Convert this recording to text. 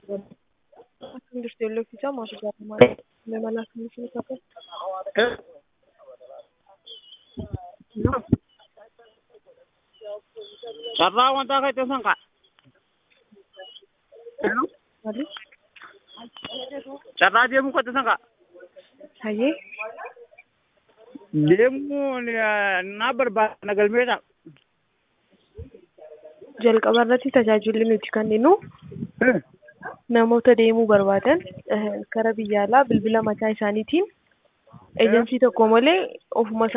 Akkam jirtu Yelloo fi Isaa maatii jaallatamaa nama laafni isin fakkaatu. Carraa wanta akka itti san kaa. Maali? Carraa deemuu akka itti san kaa. Hayyee Deemuu naa barbaada galmeedha. jalqaba irratti tajaajilli nuti kenninu namoota deemuu barbaadan eh, kara biyya alaa bilbila mataa isaaniitiin eejensii tokko malee ofuma